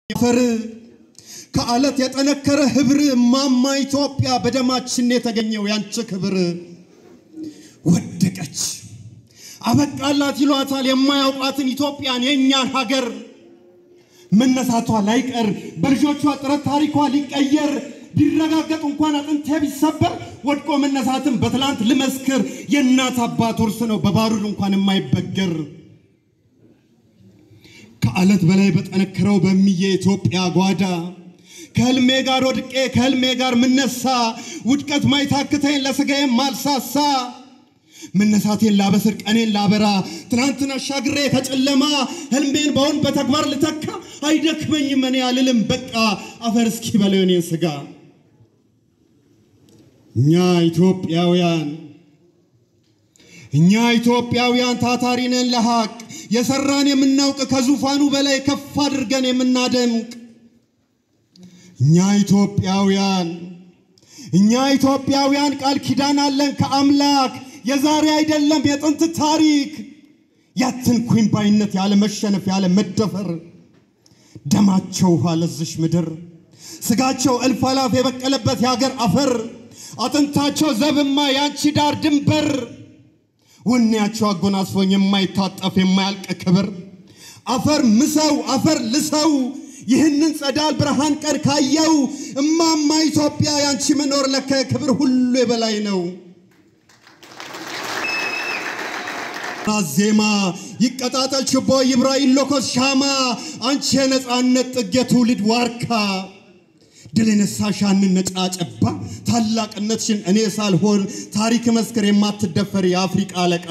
አፈር ከአለት የጠነከረ ህብር ማማ ኢትዮጵያ በደማችን የተገኘው ያንቺ ክብር ወደቀች አበቃላት ይሏታል የማያውቋትን ኢትዮጵያን የእኛን ሀገር መነሳቷ ላይቀር በልጆቿ ጥረት ታሪኳ ሊቀየር ቢረጋገጥ እንኳን አጥንቴ ቢሰበር ወድቆ መነሳትን በትላንት ልመስክር የእናት አባት ውርስ ነው በባሩድ እንኳን የማይበገር ከአለት በላይ በጠነከረው በሚየ ኢትዮጵያ ጓዳ ከህልሜ ጋር ወድቄ ከህልሜ ጋር ምነሳ ውድቀት ማይታክተኝ ለስጋዬም ማልሳሳ መነሳቴን ላበስር ቀኔን ላበራ ትናንትን አሻግሬ ከጨለማ ህልሜን በውን በተግባር ልተካ አይደክመኝም እኔ አልልም በቃ አፈር እስኪ በለው የኔን ስጋ እኛ ኢትዮጵያውያን እኛ ኢትዮጵያውያን ታታሪ ነን ለሐቅ የሰራን የምናውቅ ከዙፋኑ በላይ ከፍ አድርገን የምናደምቅ እኛ ኢትዮጵያውያን እኛ ኢትዮጵያውያን ቃል ኪዳን አለን ከአምላክ የዛሬ አይደለም የጥንት ታሪክ ያትንኩኝ ባይነት ያለ መሸነፍ ያለ መደፈር ደማቸው ውሃ ለዝሽ ምድር ስጋቸው እልፍ አላፍ የበቀለበት የሀገር አፈር አጥንታቸው ዘብማ ያንቺ ዳር ድንበር ወኔያቸው አጎናጽፎኝ የማይታጠፍ የማያልቅ ክብር አፈር ምሰው አፈር ልሰው ይህንን ጸዳል ብርሃን ቀን ካየው እማማ ኢትዮጵያ ያንቺ መኖር ለከ ክብር ሁሉ የበላይ ነው። ዜማ ይቀጣጠል ችቦ ይብራ ይለኮስ ሻማ አንቺ የነፃነት ጥግ የትውልድ ዋርካ ድል የነሳሻንን ነጫጨባ ታላቅነትሽን እኔ ሳልሆን ታሪክ መስክር የማትደፈር የአፍሪቃ አለቃ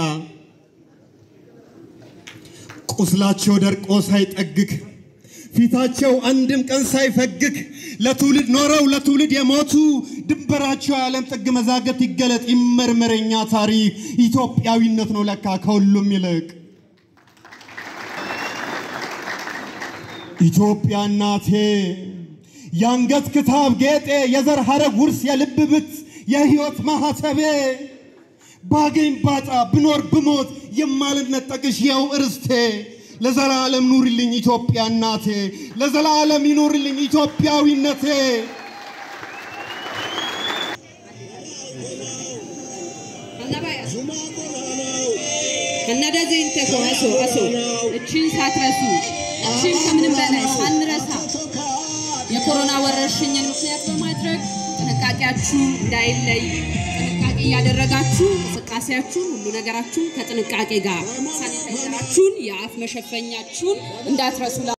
ቁስላቸው ደርቆ ሳይጠግግ ፊታቸው አንድም ቀን ሳይፈግግ ለትውልድ ኖረው ለትውልድ የሞቱ ድንበራቸው የዓለም ጥግ መዛገት ይገለጥ ይመርመረኛ ታሪክ ኢትዮጵያዊነት ነው ለካ ከሁሉም ይልቅ ኢትዮጵያ እናቴ የአንገት ክታብ ጌጤ የዘር ሐረግ ውርስ የልብ ብት የሕይወት ማኅተቤ ባገኝ ባጣ ብኖር ብሞት የማልነጠቅሽ የው እርስቴ ለዘላለም ኑርልኝ ኢትዮጵያ እናቴ ለዘላለም ይኑርልኝ ኢትዮጵያዊነቴ። ከነደዚህ እንተኮ አሶ አሶ እቺን ሳትረሱ እቺን ከምንም በላይ ሳንረሳ የኮሮና ወረርሽኝን ምክንያት በማድረግ ጥንቃቄያችሁ እንዳይለይ ጥንቃቄ እያደረጋችሁ እንቅስቃሴያችሁን ሁሉ ነገራችሁን ከጥንቃቄ ጋር ሳኒታይዘራችሁን የአፍ መሸፈኛችሁን እንዳትረሱ